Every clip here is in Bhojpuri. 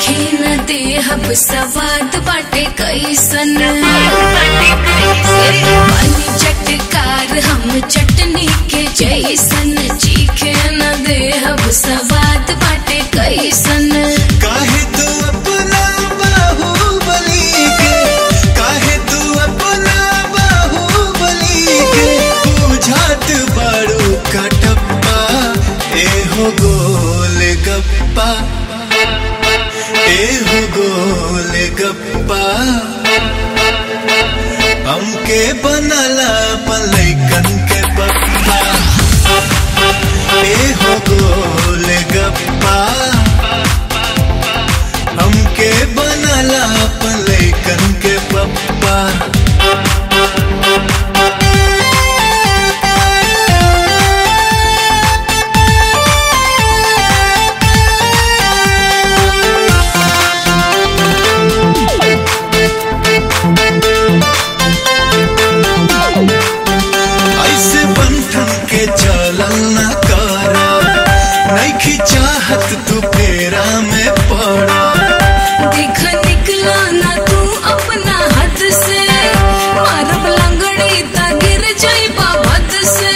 चीखे न देहब सवाद बाटे कैसन पानी चटकार हम चटनी के जैसन चीखे न देहब सवाद बाटे कैसन काहे तू अपना बाहुबली के काहे तू अपना बाहुबली के बुझात बारू कटप्पा एहो गोल गप्पा एहो गोल गप्पा हमके बनला पलैकन के पप्पा एहो गोल गप्पा हमके बनला पलैकन के पप्पा ऐसे बंधन के चलल न करा नैखी चाहत तू फेरा में पड़ा देख निकला ना तू अपना हद से मारब लंगड़ी ता गिर जाइबा हद से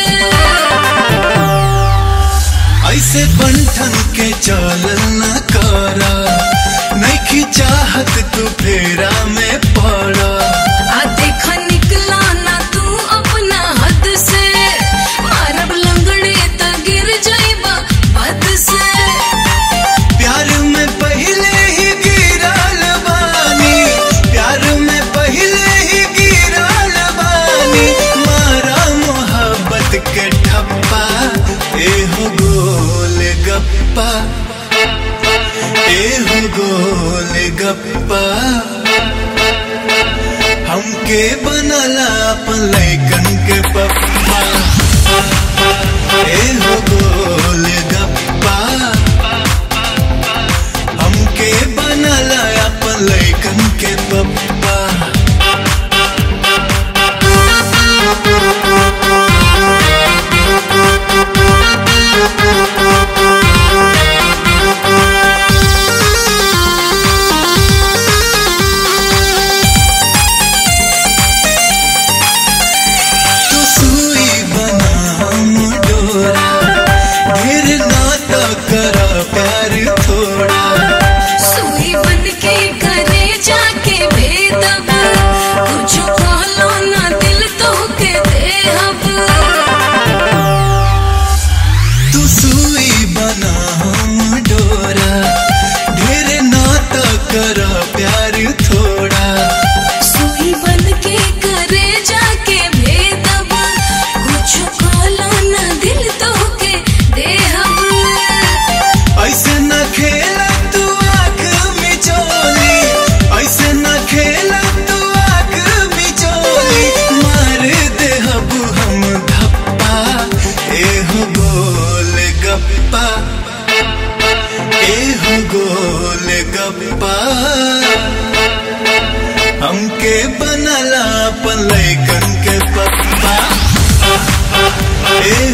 ऐसे बंधन के चलल न करा नैखी चाहत तू फेरा में पड़ा आ देख निकला ना तू अपना हद से मारब लंगड़ी ता गिर जाइबा हद से प्यार में पहले ही गिरल बानी प्यार में पहले ही गिरल बानी मारा मोहब्बत के ठप्पा एहो गोल गप्पा एहो गोल गप्पा हमके बनला पलैकन के पप्पा एहो गोल गप्पा हमके बनला अपन लैकन के पप्पा तू सुई बना हम डोरा ढेर नाता करा प्यार थोड़ा सुई बन के करे जाके भेदब कुछ कहलो ना दिल तो के देहब तू सुई बना हम डोरा ढेर नाता करा प्यार थोड़ा सुई बन के करे जाके भेदब कुछ कहलो ना दिल तो के देहब ऐसे न खेला तू आँख मिचोली ऐसे न खेला तू आँख मिचोली मार दे हबू हम धप्पा एहो गोल गप्पा एहो गोल गप्पा हमके बनला पलैकन के पप्पा ए